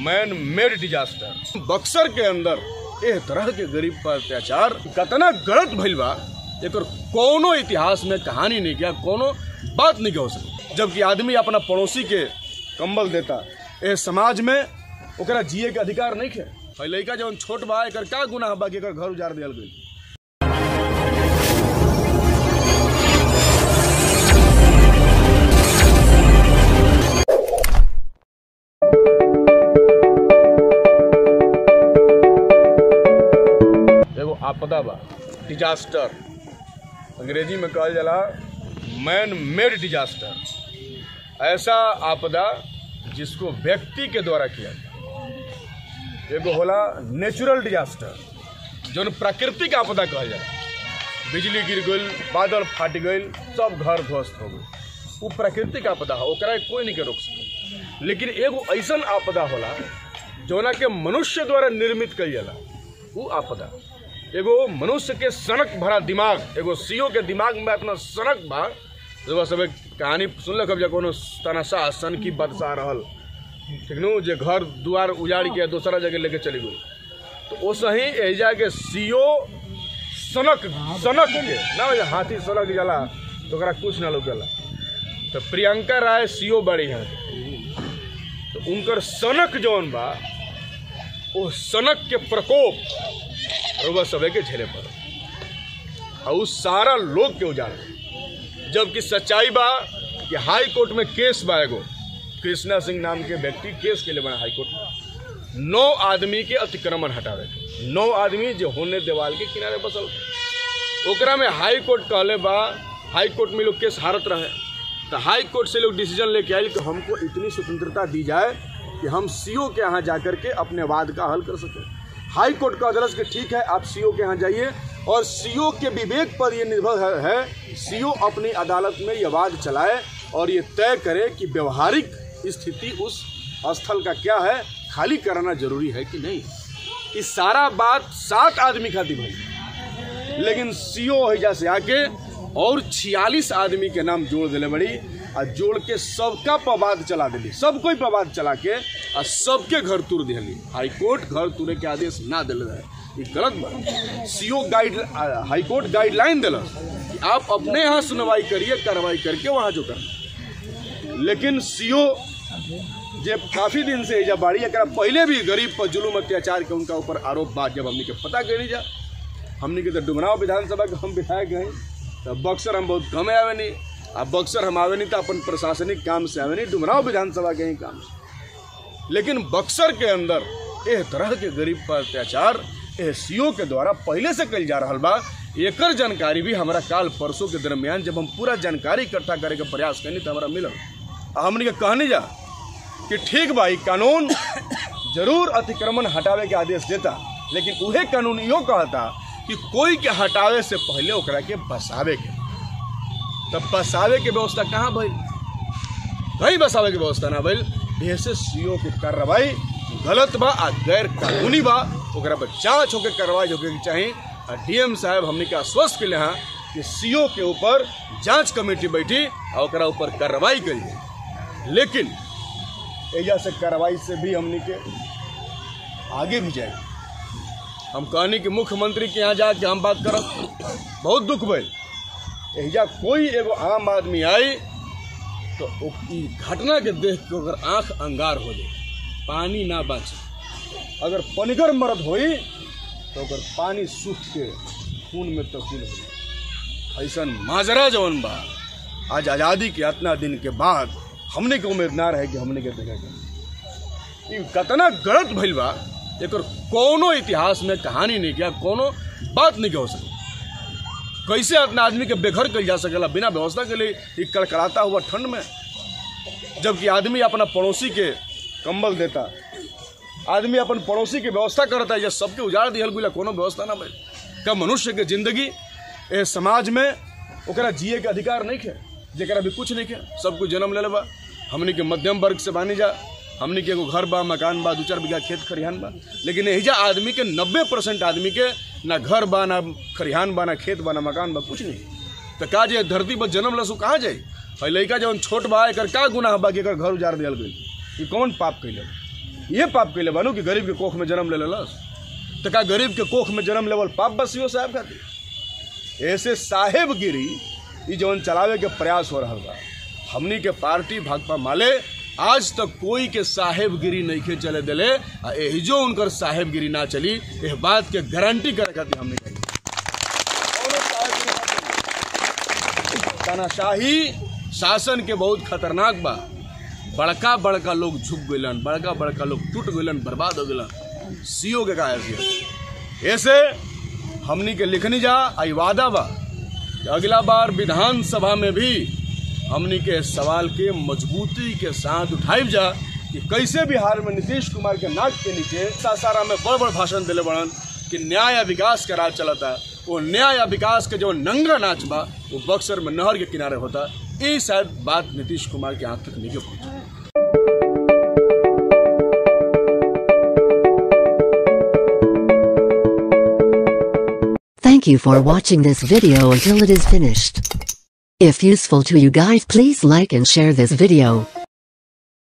Man made disaster Buxar के अंदर एह तरह के गरीब पर अत्याचार कतना गलत भइल बा एकर कोनो इतिहास में कहानी नहीं किया कोनो बात नहीं हो सके जबकि आदमी अपना पड़ोसी के कंबल देता एह समाज में ओकरा जिए के अधिकार नहीं है है लड़का जवन छोट बा एकर का गुनाह बा कि एकर घर उजाड़ दियल गई एगो आपदा बा डिजास्टर अंग्रेजी में कहल जाला मैन मेड डिजास्टर ऐसा आपदा जिसको व्यक्ति के द्वारा किया जाए एगो होला नेचुरल डिजास्टर जौन प्राकृतिक आपदा कहल जाला बिजली गिर गई बादल फाट गई सब घर ध्वस्त हो गई वो प्राकृतिक आपदा है ओकरा के कोई नहीं के रोक सके लेकिन एगो ऐसन आपदा होला जौना के मनुष्य द्वारा निर्मित कईल जाला वो आपदा एगो मनुष्य के सनक भरा दिमाग एगो सीओ के दिमाग में अपना सनक बा जब सब कहानी सुनल कब कोनो तनाशाह सन की बदशाह रहल ठीक नु जे घर दुआर उजाड़ के दूसरा जगह लेके चली गई तो वो सही एजा के सीओ सनक सनक के ना हो हाथी सनक जाला तो ओकरा कुछ ना लोगला तो प्रियंका राय सीओ बड़ी हैं तो उनकर सनक जौन बा वो सनक के प्रकोप रुआ सबे के झेले पर और उस सारा लोग के उजाड़ जबकि सच्चाई बा कि हाई कोर्ट में केस बा एगो कृष्णा सिंह नाम के व्यक्ति केस के लिए बना हाई कोर्ट में नौ आदमी के अतिक्रमण हटावे के। नौ आदमी जो होने देवाल के किनारे बसल ओकरा में हाई कोर्ट कहले बा हाई कोर्ट में लोग केस हारत रहे तो हाई कोर्ट से लोग डिसीजन लेके आए कि हमको इतनी स्वतंत्रता दी जाए कि हम सीओ के यहाँ जाकर के अपने वाद का हल कर सकें हाई कोर्ट का अदरस कि ठीक है आप सीओ के यहाँ जाइए और सीओ के विवेक पर यह निर्भर है, है सीओ अपनी अदालत में यह वाद चलाए और ये तय करे कि व्यवहारिक स्थिति उस स्थल का क्या है खाली कराना जरूरी है कि नहीं इस सारा बात सात आदमी खातिर भाई लेकिन सीओ हैजा से आके और छियालीस आदमी के नाम जोड़ दिले बड़ी आ जोड़ के सबका पवाद चला दिली सब कोई पवाद चला के आ सबके घर तुर दिली हाई कोर्ट घर तुरे के आदेश ना दिल रहे ये गलत बात CO guide high court guideline दिल कि आप अपने यहाँ सुनवाई करिए कार्रवाई करके वहाँ जो करना लेकिन सीओ जे काफी दिन से जब बाड़ी एकरा पहले भी गरीब पर जुलूम अत्याचार के उनका ऊपर आरोप बात जब हमने के पता करी जा हमने के तो डुमराव विधानसभा के हम विधायक हैं तो बक्सर हम बहुत कम आवे नहीं अब बक्सर हम आवे नहीं तो अपन प्रशासनिक काम से आवे नहीं डुमराव विधानसभा के ही काम से लेकिन बक्सर के अंदर एह तरह के गरीब पर अत्याचार एह सीओ के द्वारा पहले से कल जा रहा बा एकर जानकारी भी हमारा काल परसों के दरमियान जब हम पूरा जानकारी इकट्ठा करे के प्रयास करनी तो हमारा मिलल आ हमने के कहनी जा कि ठीक भाई कानून जरूर अतिक्रमण हटावे के आदेश देता लेकिन उहे कानून यो कहता कि कोई के हटावे से पहले ओकरा के बसावे के तब बसावे के व्यवस्था कहाँ भइल कहीं बसावे के व्यवस्था ना भइल से सीओ के कार्रवाई गलत बा आ गैर कानूनी बा ओकरा पर जांच होके कार्रवाई होके के चाही आ डीएम साहब हमने के आश्वस्त के हैं कि सीओ के ऊपर जांच कमेटी बैठी आ ओकरा ऊपर कार्रवाई करी लेकिन एजा से कार्रवाई से भी हमने के आगे भी जाए हम कहनी कि मुख्यमंत्री के यहाँ जाके हम बात करब बहुत दुख भइल एजा कोई एगो आम आदमी आई तो ओ- ई घटना के देख के ओकर आंख अंगार हो जाए पानी ना बाचे अगर पनिगर मरद होई तो ओकर पानी सूख के खून में तब्दील हो जाए ऐसा माजरा जवन बा आज आज़ादी के इतना दिन के बाद हमने के उम्मीद ना रहे कि हमने के देखेगा ई कतना गलत भइल बा एकर कोनो इतिहास में कहानी नहीं किया कोनो बात नहीं हो सके कैसे अपना आदमी के बेघर कल जा सकेला बिना व्यवस्था के लिए ई कड़कड़ाता हुआ ठंड में जबकि आदमी अपना पड़ोसी के कंबल देता आदमी अपन पड़ोसी के व्यवस्था करता है सबके उजाड़ दिहल गुला कोनो व्यवस्था ना भइल का मनुष्य के जिंदगी ए समाज में ओकरा जिए के अधिकार नहीं है जेकरा भी कुछ नहीं है सब कुछ जन्म ले बा हमनी के मध्यम वर्ग से बानी जा हमनी के एगो घर बा मकान बा दू चार बीघा खेत खरिहान बा लेकिन एहिजा आदमी के नब्बे परसेंट आदमी के ना घर बा ना खरिहान बा ना खेत बा ना मकान बा कुछ नहीं तो का जे धरती पर जन्म लसु कहाँ जाई है लड़का जवन छोट बा एकर का गुनाह बा कि एकर घर उजाड़ दियल गई ई कौन पाप कैले ये पाप कैले बानू कि गरीब के कोख में जन्म ले लेलस तो का गरीब के कोख में जन्म लेवल पाप बसियो साहब खातिर ऐसे साहेबगिरी ई जवन चलावे के प्रयास हो रहा बा हमनी के पार्टी भाजपा माले आज तक कोई के साहेबगिरी नहीं के चले दिले आ एहिजो उनकर साहेबगिरी ना चली एह बात के गारंटी करे खातिर हमनी कही कौनो साहेबगिरी ना चली। तानाशाही शासन के बहुत खतरनाक बा बड़का बड़का लोग झुक गइलन बड़का बड़का लोग टूट गइलन बर्बाद हो गइलन सीओ के का हैसियत ऐसे हमनी के लिखनी जा आई वादा बा कि अगला बार विधानसभा में भी हमनी के सवाल के मजबूती के साथ उठाइब जा कि कैसे बिहार में नीतीश कुमार के नाक के नीचे सासारा में बड़ बड़ भाषण दिले बड़न कि न्याय या विकास का राज चलता वो न्याय या विकास के जो नंगा नाच बा वो बक्सर में नहर के किनारे होता ये शायद बात नीतीश कुमार के आंख तक नहीं पहुंचा Thank you for watching this video until it is finished. If useful to you guys please like and share this video.